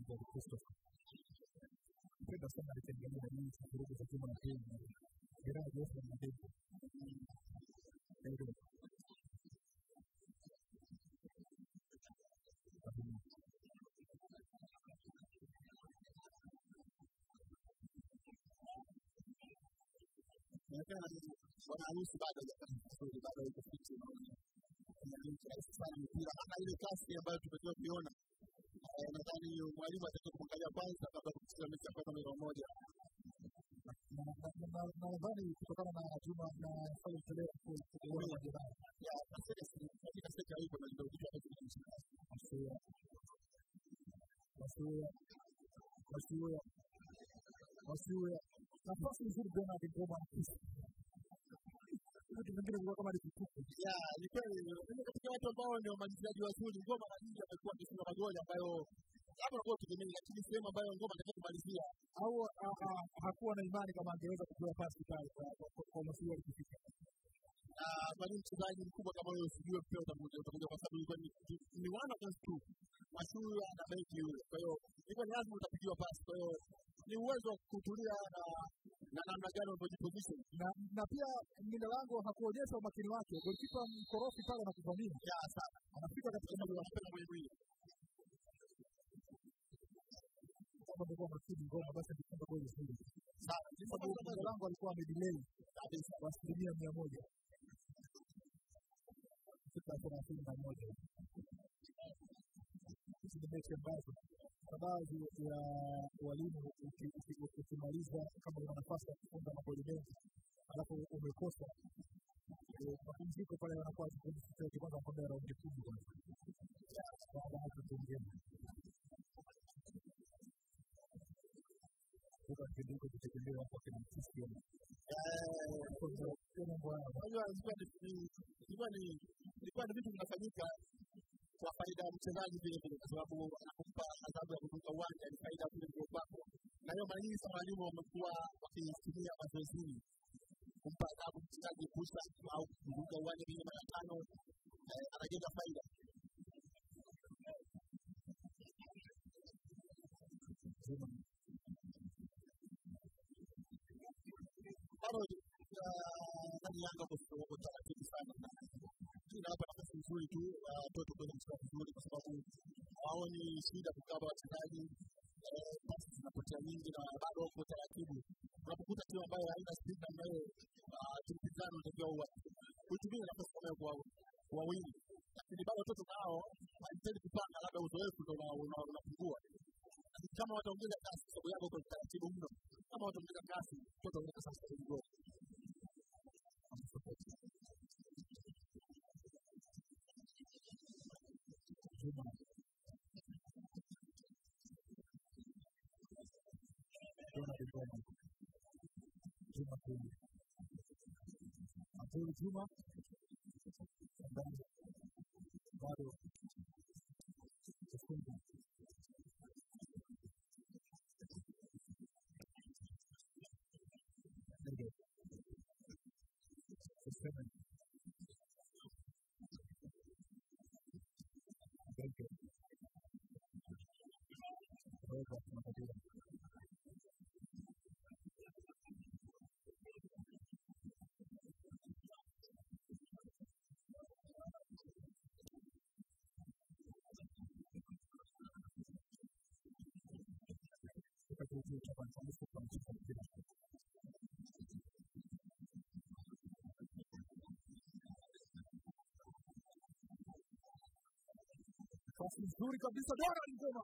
Paul Christopher. Napenda sana alitengeneza hii vurugu za Juma na Pembe. Gerard Jeffrey na Debo. Ndio. inaonekana ni bwana harusi bado hajapata vizuri, bado yuko fiti, ni rahisi sana mpira, hata ile kasi ambayo tumekuwa kuiona. Eh, Nadhani mwalimu atakiwa kumwangalia kwanza kabla ya kucheza mechi ya kwanza moja kwa moja. Na na- na- na nadhani kutokana na Juma na Salim Pelea kuona majeraha Ya, katika katika sekta hiyo kuna ndio kitu ambacho kinamshangaza. Masuya Masuya Masuya Masuya nafasi nzuri Bernard Ngoma na Kisa. Vitu vingine vilikuwa kama ni vituko. Ya, ni kweli mimi katika watu ambao ndio wamalizaji wazuri, Ngoma mara nyingi amekuwa akifunga magoli ambayo labda unakuwa utegemei, lakini sehemu ambayo Ngoma anataka kumalizia au a- a- hakuwa na imani kama angeweza kupewa pasi pale kwa- kwa- kwa- kwa Masuya alikufika. na kwa nini mchezaji mkubwa kama huyo usijue mpira utakuja utakuja kwa sababu ilikuwa ni ni one against two Masuya na beki yule. Kwa hiyo ilikuwa ni lazima utapigiwa pasi. Kwa hiyo ni uwezo wa kutulia na na namna gani unavyojiposition. na na pia mlinda lango hakuonyesha umakini wake. Golikipa mkorofi pale na kuvamia, Ya sana. anafika katika Kwa sababu anapenda mwenye mwili. kama angekuwa makini Ngoma basi angefunga goli zuri, Sana. kwa sababu mlinda lango alikuwa amedelay Kabisa. kwa asilimia mia moja katika thelathini na moja. Hizi ni mechi ambazo kwa baadhi ya walimu uki- uki- ukimaliza kama una nafasi ya kufunga magoli mengi alafu umekosa eh, mapumziko pale wanakuwa kipindi chochote kwanza wanakwambia raundi kumi kwanza baada ya hapo tuongee kutoka kipindi hiko kutegemewa kwa kina Cristiano Eh, Kwa mambo haya Unajua ilikuwa ni ni- ilikuwa ni ilikuwa ni vitu vinafanyika kwa faida ya mchezaji vile vile, kwa sababu anakumpa adhabu ya kuzunguka uwanja ni faida kule ndio kwako, na hiyo mara nyingi sana walimu wamekuwa wakitumia mazoezini kumpa adhabu mchezaji kusa au kuzunguka uwanja vile mara tano, eh, anajenga faida. nzima bado ndani Yanga wako taratibu sana, inawapa nafasi nzuri tu watoto kuweza kucheza vizuri, kwa sababu hawaoni shida kukaba wachezaji eh, pasi zinapotea nyingi na bado wako taratibu. Unapokuta timu ambayo haina spidi namna hiyo, ah, timu pinzani unatakiwa uwa- uitumie nafasi kama hiyo kwa kwa wingi, lakini bado watoto nao wanahitaji kupanga, labda uzoefu ndo una- una- unapungua Lakini kama wataongeza kasi, kwa sababu yako kwa taratibu mno, kama wataongeza kasi, mtoto anaweza sasa kuingia Juma Juma Kigoma Juma Kuli Abdul Juma ndani bado kufunga Ndege Kusema Ndege Robert Makadia katika kituo cha kwanza nusu kwa mchezo mpira Pasi nzuri kabisa Dora Ngoma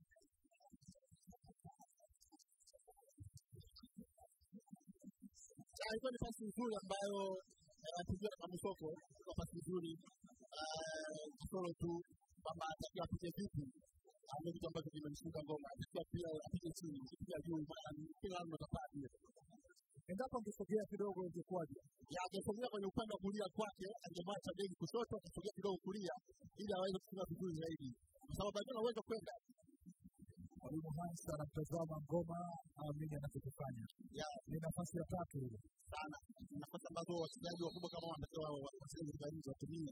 Ah, ilikuwa ni pasi nzuri ambayo anapigiwa na Kamusoko, ilikuwa pasi nzuri Eh, kasoro tu kwamba atakiwa apige vipi, Ah, ndio kitu ambacho kimemshinda Ngoma. Atakiwa pia apige chini, akipiga juu, maana mpira lazima utapaa pia. endapo angesogea kidogo ingekuwaje? Ya, angesogea kwenye upande wa kulia kwake, angemwacha begi kushoto, akasogea kidogo kulia, ili aweze kufunga vizuri zaidi, kwa sababu alikuwa na uwezo wa kwenda Mwalimu Hans anamtazama Ngoma aamini anachokifanya. ya Ni nafasi ya tatu ile. sana nafasi ambazo wachezaji wakubwa kama wanatakiwa wacheze katika nchi watumie.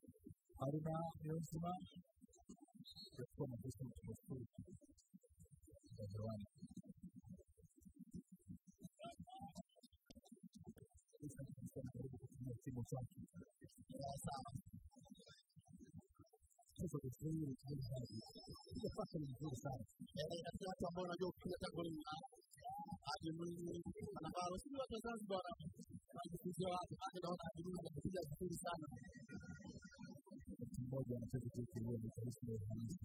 Haruna Niyonzima kuchukua makosa ya sifuri. Kiswahili msikilizaji. Hiyo fasa ni nzuri sana. Eh, katika watu ambao wanajua kupiga tackling na Haji Mwinyi Manambaro, si watu wa Zanzibar wana- wanajifunzia wapi? Maana naona Haji Mwinyi anapiga vizuri sana. Mtu mmoja anacheza JKU anaitwa Ismail Hamisi.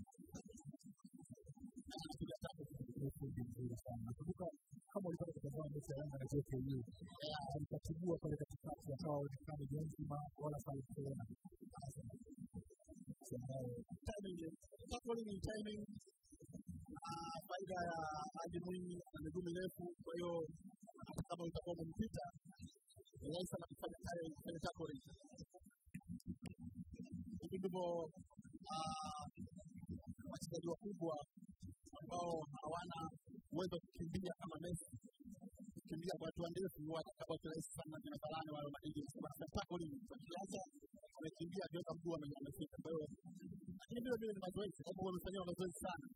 Anapiga tackling. Ni fundi mzuri sana. Nakumbuka kama ulipata kutazama mechi ya Yanga na JKU, alikatibua pale katikati akawa onekana ni nzima wala Salim Serena. Ambaye Timing, tackling ni timing. Ah, faida ya Haji Mwinyi ana miguu mirefu, kwa hiyo hata kama utakuwa umempita ni rahisi sana kufanya tackling, kufanya tackling. Hivi ndivyo ah, wachezaji wakubwa ambao hawana uwezo wa kukimbia kama Messi kukimbia kwa hatua ndefu watakaba kirahisi sana kina Varane wale Madrid sema na tackling wakianza wamekimbia akiweka mguu ame- amefika kwa hiyo lakini vile vile ni mazoezi kwa sababu wamefanyiwa mazoezi sana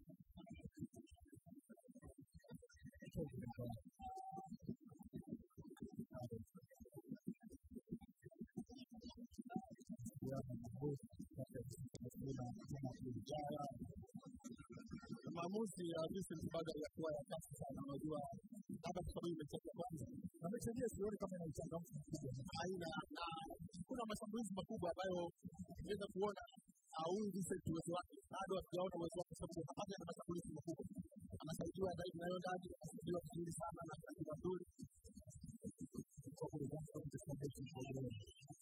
maamuzi ya Vincent bado hayakuwa ya kasi sana unajua labda kwa sababu mechi ya kwanza na mechi yenyewe sioni kama ina uchangamfu mkubwa. aina na kuna mashambulizi makubwa ambayo tunaweza kuona ah, huyu Vincent uwezo wake bado hatujaona uwezo wake kwa sababu hapana na mashambulizi makubwa anasaidiwa zaidi na Yondadi anasaidiwa vizuri sana na anasaidiwa vizuri Kwa kule Zanzibar katika mechi ya leo.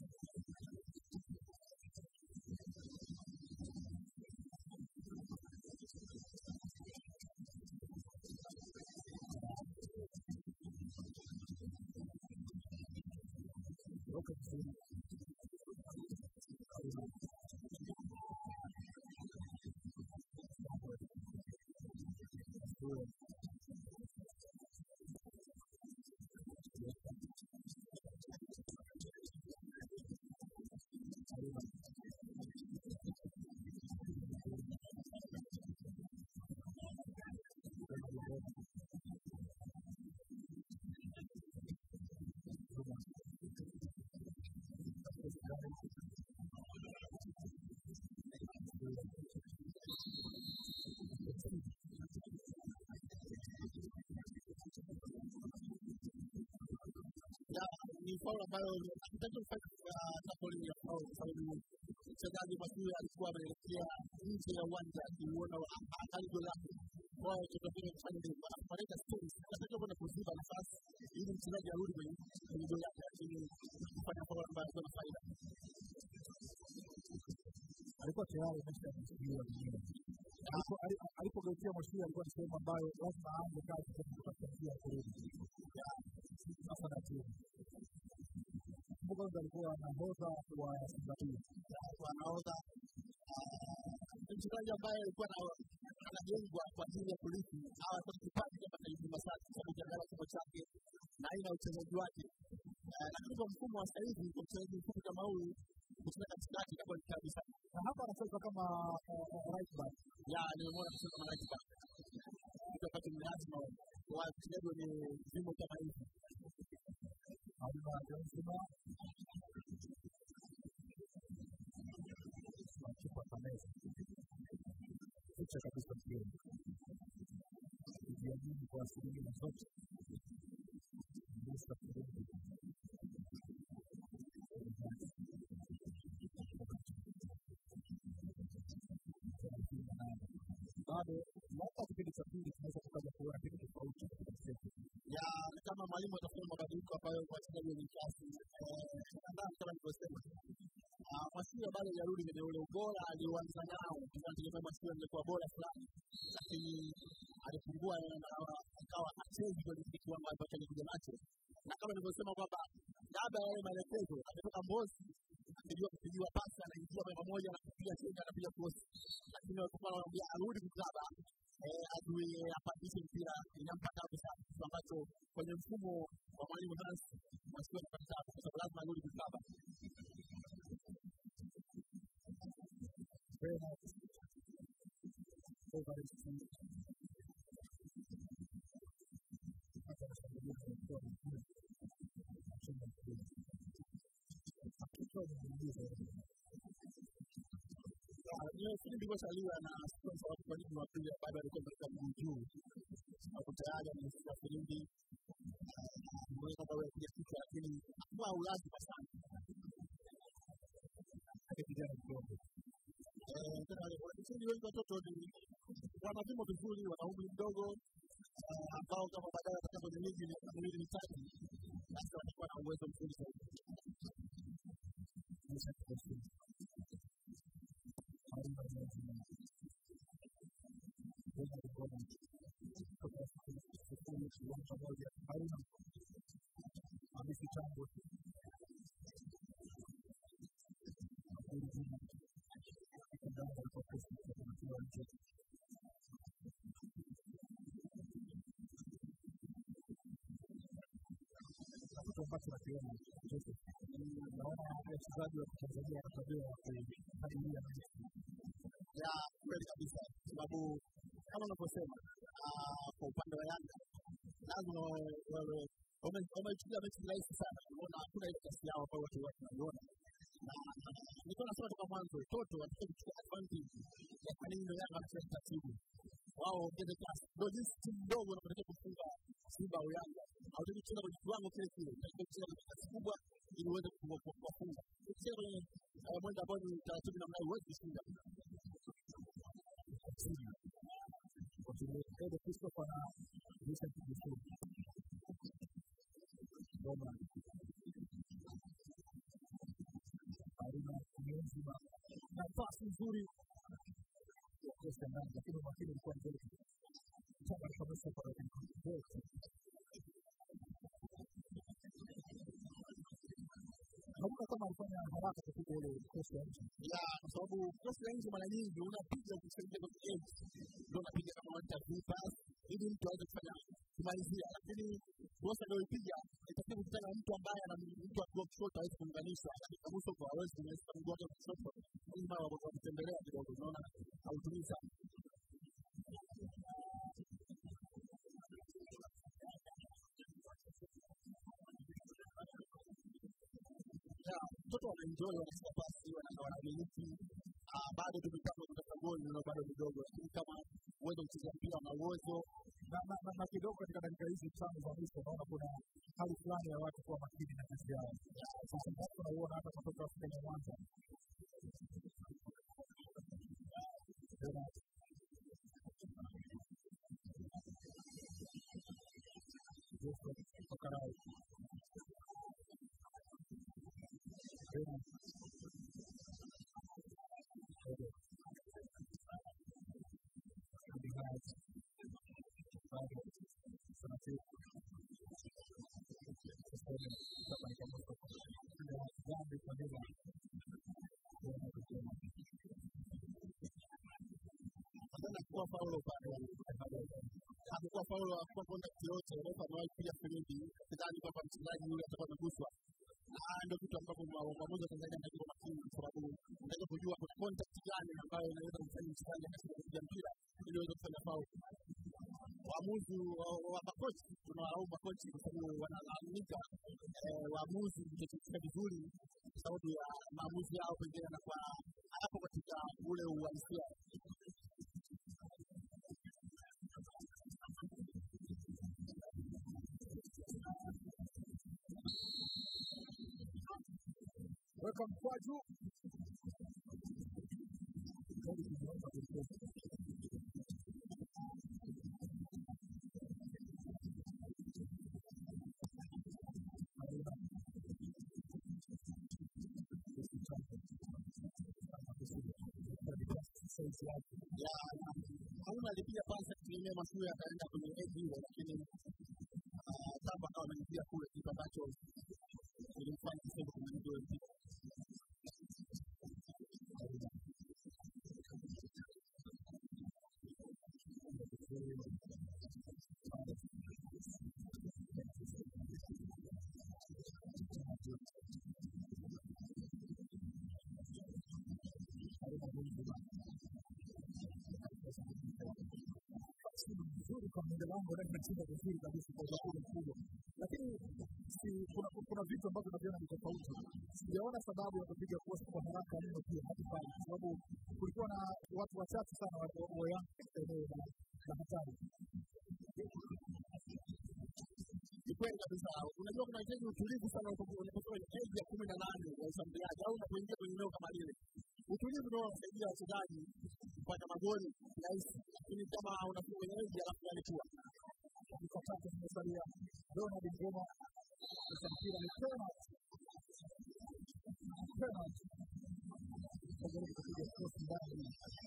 Roka vizuri. na ni faul ambayo hatutaki kufanya tackling ya faul kwa sababu mchezaji Masui alikuwa ameelekea nje ya uwanja akiuona hatari goli lake kwa hiyo tunatakiwa kufanya ndio kupeleka space tunatakiwa kwenda kuziba nafasi ili mchezaji arudi kwenye kwenye goli lake lakini kufanya faul ambayo haikuwa na faida alikuwa tayari ameshajiwa mwenyewe. Alipo- ali- Alipogeukia Mwashiri alikuwa ni sehemu ambayo lazima aanze kazi tena kutafuta njia ya kurudi sasa na timu. Kumbuka kwanza alikuwa nahodha wa Simba hii kwa nahodha ni mchezaji ambaye alikuwa na- anajengwa kwa ajili ya kurithi hawa kwa kipaji kama Saidi Masati kwa sababu ukiangalia kimo chake na aina ya uchezaji wake Eh, lakini kwa mfumo wa sasa hivi kwa mchezaji mfupi kama huyu kucheza katikati inakuwa ni tabu sana na hapa anacheza kama eh, eh, right back. ya nimemwona kucheza kama right back kitu ambacho ni lazima kwa wachezaji wenye vimo kama hivi Hamna Johnson. Kipa Kameza. Ficha kabisa mpira. Kujiamini kwa asilimia zote. Musa Kurudi. Bado labda kipindi cha pili tunaweza tukaja kuona kitu tofauti katika mchezo. ya ni kama mwalimu atafanya mabadiliko ambayo kwa wachezaji wenye kasi kadhaa kama nilivyosema Ah, Masiwa bado hajarudi kwenye ule ubora alioanza nao tunategemea Masiwa angekuwa bora fulani lakini alipungua na akawa hachezi kwenye kile kiwango ambacho alikuja nacho na kama nilivyosema kwamba labda yale maelekezo ametoka Mbozi akijua kupigiwa pasi anaingia moja kwa moja na kupiga chenga anapiga cross lakini walipokuwa wanamwambia arudi kukaba eh, azuie apandishe mpira inampa tabu sana kitu ambacho kwenye mfumo wa mwalimu Hans Masiwa anapata tabu kwa sababu lazima arudi kukaba Bernard Alvarez hata anashambulia kwa mpira anacheza mpira akiwa anaingiza hiyo filimbi iliyosaliwa na sababu kwa nini Jumapili bado alikuwa katika mguu juu, sababu tayari amefika filimbi mweza kwa kuja kichwa, lakini hakuwa ulazima sana hata kijana mdogo Eh, tena wale wanafunzi wengi watoto ni wana vimo vizuri, wana umri mdogo eh, ambao kama baadaye watakaa kwenye ligi miaka miwili mitatu, basi watakuwa na uwezo mzuri zaidi. maisha kidogo Haruna Mwezi Bwana Bwana kutoka sifuri kiwanja moja Haruna Hamisi Tambo ndani ya kesi kwa nje kitu ambacho nakiona Joseph, naona wachezaji wa Tanzania wana tabia ya kuhadiria ya kweli kabisa, sababu kama unavyosema ah, kwa upande wa Yanga lazima wawe- wawe wame- wameichukulia mechi rahisi sana. Unaona hakuna ile kasi yao ambayo watu wote wanaiona, na nilikuwa nasema toka mwanzo, Toto wanataka kuchukua advantage ya kwa nini ndio Yanga wanacheza taratibu, wao waongeze kasi. Ndio jinsi timu ndogo inapotaka kufunga Simba au Yanga, hautaki kucheza kwenye kiwango kile kile, unataka kucheza kwenye kasi kubwa ili uweze kufunga- kuwafunga. Ukicheza kwenye eh, mwendo ambao ni taratibu namna hiyo, huwezi kushinda. timu wakili Edo Christopher na Vincent Gisulu Roma Haruna Niyonzima nafasi nzuri ya kosa ndani, lakini umakini ulikuwa mzuri changa kabisa kwa wote. Nakumbuka kama alifanya haraka kupiga ile kosa ya nje ya kwa sababu kosi ya nje mara nyingi unapiga ukisaidia kwenye edge, ndio unapiga kama wanta pass ili mtu aweze kufanya kumalizia, lakini kosa ndio ipiga itakuwa kukutana na mtu ambaye ana mtu akiwa kushoto hawezi kuunganisha, lakini kabuso kwa hawezi kuunganisha mguu wake wa kushoto, lazima wakutembelea kidogo, unaona hautumii sana. Ya, mtoto wanaenjoy wanashika pasi wana- wanamiliki Ah, bado tu mipango ya kutafuta goli nayo bado midogo, lakini kama uwezo wa kucheza mpira na uwezo na, na, na, na kidogo katika dakika hizi tano za mwisho naona kuna hali fulani ya watu kuwa makini na kazi yao. Sasa basi tunauona hata kwa kutoka Afrika ya Mwanza tena Joshua Okarai tena Edo Abdi Haji bado tunasiku tuseme kama ni kama kwa dhambi kwa nini kuona kusema Napenda kuwa faulo pale. Hakukuwa faulo, hakukuwa contact yoyote. Refa amewahi kupiga filimbi, sidhani kwamba mchezaji yule atakuwa ameguswa. Na ndio kitu ambapo ma- waamuzi wa Tanzania wanatakiwa makini, kwa sababu unaweza kujua kuna contact gani ambayo inaweza kumfanya mchezaji akashindwa kupiga mpira ili aweze kufanya faulo. Waamuzi wa- wa makochi, tunawalaumu makochi kwa sababu wanalalamika eh, waamuzi kutocheza vizuri kwa sababu ya maamuzi yao pengine yanakuwa hayapo katika ule uhalisia weka mkwaju Kweli tumeomba kuliko Haruna saizi yake ya hauna alipiga pasi akitumia mashua akaenda kwenye edge ile, lakini ah, Tamba akawa ameingia kule, kitu ambacho kilimfanya kisema kumaliza ule mpira. Haruna Niyonzima nzuri kwa mlinda lango na inacheza vizuri kabisa kwa ujasiri mkubwa, lakini si kuna kuna vitu ambavyo naviona ni tofauti. Sijaona sababu ya kupiga cross kwa haraka mno pia hadi pale, kwa sababu kulikuwa na watu wachache sana wa wa Yanga katika eneo la la hatari. ni kweli kabisa. Unajua kunahitaji utulivu sana unapo- unapotoka kwenye keji ya kumi na nane ya ushambuliaji au unapoingia kwenye eneo kama lile. Utulivu ndio unasaidia wachezaji kupata magoli rahisi, lakini kama unakuwa kwenye keji alafu yalikuwa dakika tatu zimesalia. Donald Ngoma sasa mpira ni penalty, penalty. Kajaribu kupiga cross ndani,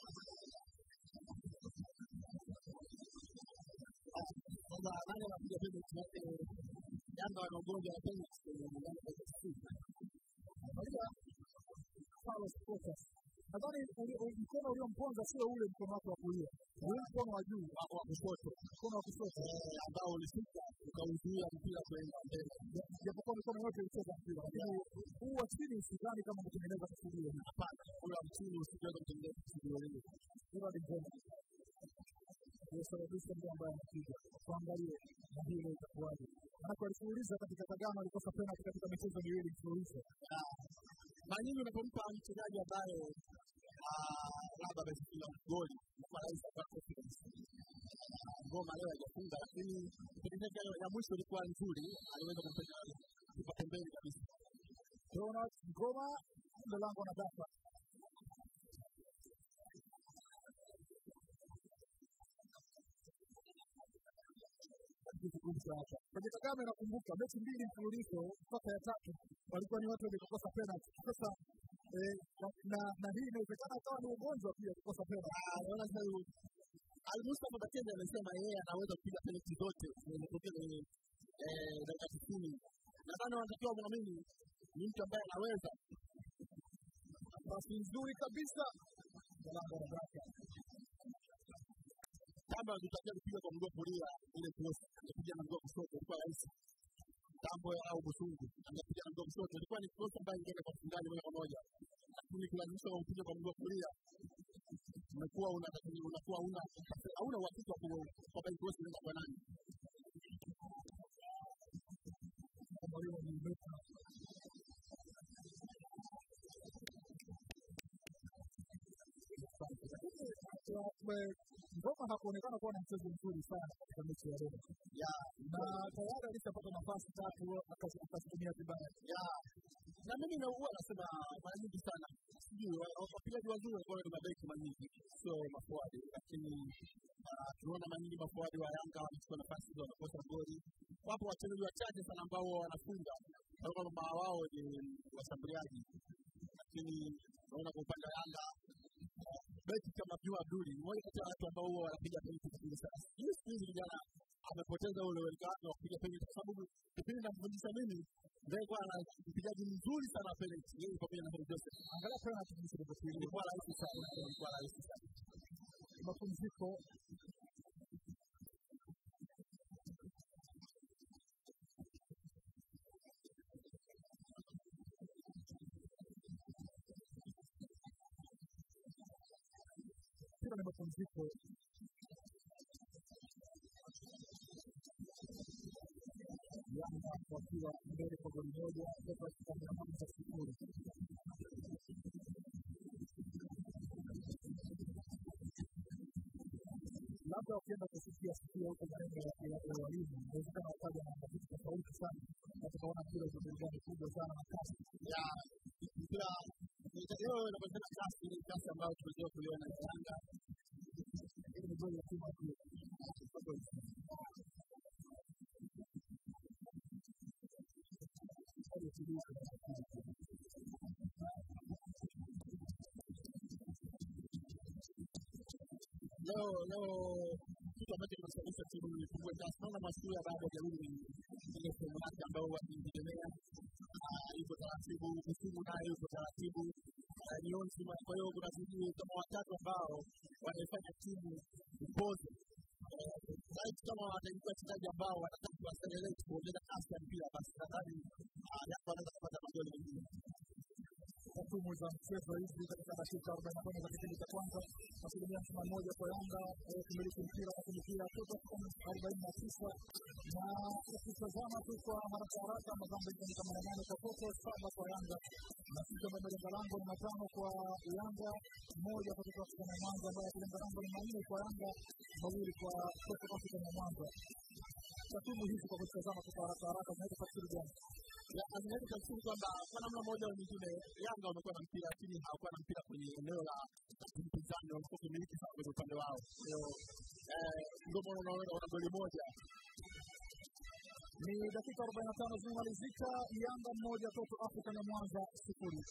kwamba nani anapiga penalty yake. Yanga wana ugonjwa wa penalty kwenye Yanga ya KCB. angalia Carlos Portas. Nadhani uli- uli- mkono uliomponza sio ule mkono wake wa kulia, ni ule mkono wa juu wa wa kushoto mkono wa kushoto, eh, ambao ulishuka ukauzuia mpira kwenda mbele. japokuwa mikono yote ilicheza mpira, lakini huu wa chini sidhani kama kutengeneza kusudi hili. Hapana, ule wa mchini usiweza kutengeneza kusudi lile. Donald Ngoma aliyesababisha ndio ambaye anapiga. Tuangalie na hii leo itakuwaje, manake walifululiza katika Kagame, alikosa penalti katika michezo miwili mfululizo. mara nyingi unapompa mchezaji ambaye ah, labda amefunga goli kwa rahisi kupata confidence. Ah, Ngoma leo hajafunga, lakini kipindi chake ya mwisho ilikuwa nzuri, aliweza kumpeleka kipa pembeni kabisa. Donald Ngoma mlango na dafa kuzungumza hapa kwenye Kagame. Nakumbuka mechi mbili mfululizo mpaka ya tatu walikuwa ni watu wenye kukosa penalti. Sasa eh, na- na na hii inawezekana akawa ni ugonjwa pia kukosa penalti. Ah, Naona sasa huyu Ali Mustafa Bakende amesema yeye anaweza kupiga penalti zote zinazotokea kwenye eh, dakika tisini. Nadhani wanatakiwa mwamini ni mtu ambaye anaweza Pasi nzuri kabisa mlango na dafa kama tutakia kupiga kwa mguu wa kulia ile cross angepiga na mguu wa kushoto ilikuwa rahisi. Tambo au Busungu angepiga na mguu wa kushoto ilikuwa ni cross ambayo ingeenda kwa mfungaji moja kwa moja, lakini kulazimisha kwa kupiga kwa mguu wa kulia unakuwa una unakuwa una hauna uhakika wa ku- kwamba hii cross inaenda kwa nani. mwalimu ni meta Ngoma hakuonekana kuwa na mchezo mzuri sana katika mechi ya leo, Ya na tayari alishapata nafasi tatu akazi- akazitumia vibaya. ya na mimi na huwa nasema mara nyingi sana sijui wa- wa- wapigaji wazuri walikuwa ni mabeki mara nyingi, sio mafuadi, lakini ah, tunaona mara nyingi mafuadi wa Yanga wanachukua nafasi hizo wanakosa goli. Wapo wachezaji wachache sana ambao huwa wanafunga kwa kwamba wao ni washambuliaji, lakini naona kwa upande wa Yanga ah, beki kama Juma Abduli ni mmoja kati ya watu ambao huwa wanapiga penalti vizuri sana. Hii siku hizi vijana amepoteza ule uelekeo wake wa kupiga penalti kwa sababu kipindi namfundisha mimi ndiye kwa ana mpigaji mzuri sana wa penalti yeye pamoja na Heri Joseph. Angalia penalti jinsi ilivyopiga. Ilikuwa rahisi sana, ilikuwa rahisi sana. Mapumziko mpira ni mapumziko. Yanga wakiwa mbele kwa goli moja toka katika mia moja sifuri. labda wakienda kusikia sikia huko maneno ya ya- ya walimu, inawezekana wakaja na vitu tofauti sana, na tukaona mpira uko burudani kubwa sana na kasi. Ya mpira leo inapatikana kasi, ile kasi ambayo tumezoea kuiona ya Yanga. Hili ni goli la timu ya pili. Goli ya pili kwa timu ya pili. Leo leo kitu ambacho kinasababisha timu ifungue kasi, naona Masuya bado hajarudi ile sehemu yake ambayo wakitegemea yuko taratibu, Misimu naye yuko taratibu, Ah, Nyonzi. Kwa hiyo kuna sijui kama watatu ambao wanaifanya timu ipoze zaidi kama wataingia wachezaji ambao wanataka kuwaseleleti kuongeza kasi ya mpira, basi nadhani ah, Yanga wanaweza kupata magoli mengine. Tatumu takwimu za mchezo hizi katika dakika arobaini na tano za kipindi cha kwanza, asilimia hamsini na moja kwa Yanga eh, kumiliki mpira, lakini pia toto arobaini na tisa na ukitazama tu kwa haraka haraka madhambi ni kama nane kwa toto, saba kwa Yanga na sisi ambayo malenga lango ni matano kwa Yanga, moja kwa Toto Afrika na Mwanza, ambayo malenga lango ni manne kwa Yanga, mawili kwa Toto Afrika na Mwanza. Takwimu hizi kwa kutazama tu kwa haraka haraka zinaweza tafsiri gani? Ya, inaweza tafsiri kwamba kwa namna moja au nyingine Yanga wamekuwa na mpira lakini hawakuwa na mpira kwenye eneo la timu pinzani, wamekuwa kumiliki sana kwenye upande wao. Kwa hiyo eh, ndio maana unaona wana goli moja Ni dakika arobaini na tano zimemalizika, Yanga mmoja, Toto Afrika na Mwanza sifuri.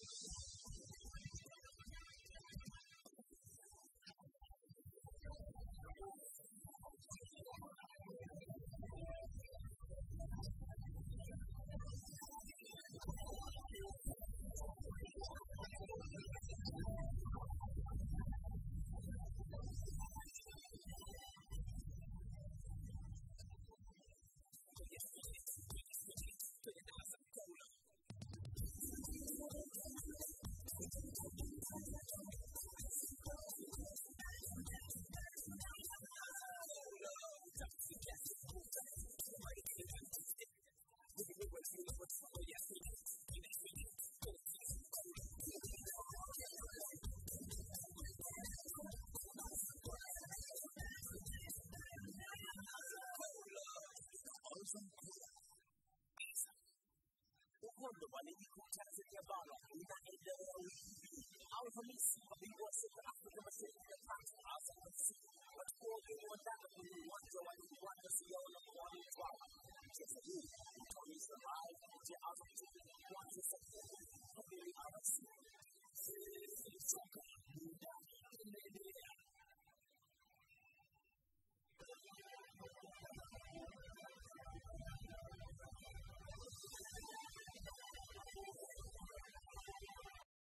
uhondo wa ligi kuu Tanzania bara unaendelea wiki hii. Alhamisi, mabingwa wa soka Afrika Mashariki na Kati, Azam FC watakuwa wageni wa ndani kwenye uwanja wa Uwanja Siona mkoani Mtwara. Mchezo huu utaonyeshwa live kupitia Azam TV kuanzia saa kumi kamili alasiri. Soka